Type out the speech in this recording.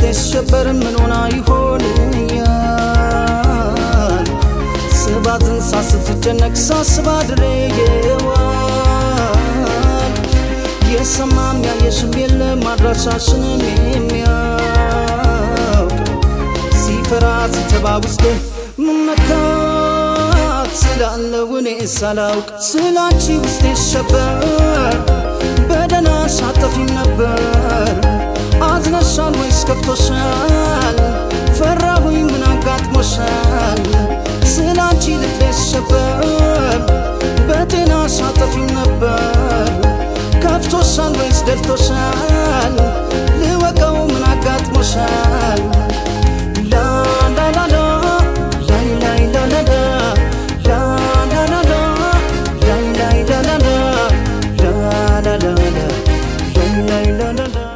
ሲሸበር ምን ሆና ይሆን እያል ስባትን ሳስትጨነቅ ሳስባ ድሬየዋል የሰማም ያየሽም የለም አድራሻሽንም የሚያውቅ ሲፈራ ሲተባ ውስጥ መመካት ስላለው እኔ ሳላውቅ ስላንቺ ውስጥ ይሸበር በደህና ሳጠፊም ነበር አዝነሻል ወይስ ከፍቶሻል? ፈራሁኝ ምን አጋጥሞሻል? ስላንቺ ልቤ ሲሸበር በጤና ሳጠፊም ነበር ከፍቶሻል ወይስ ደልቶሻል? ልወቀው ምን አጋጥሞሻል? ላላላላ ላይ ላይ ላላላ ላላላላ ላይ ላይ ላላላ ላላላላ ላይ ላይ ላላላ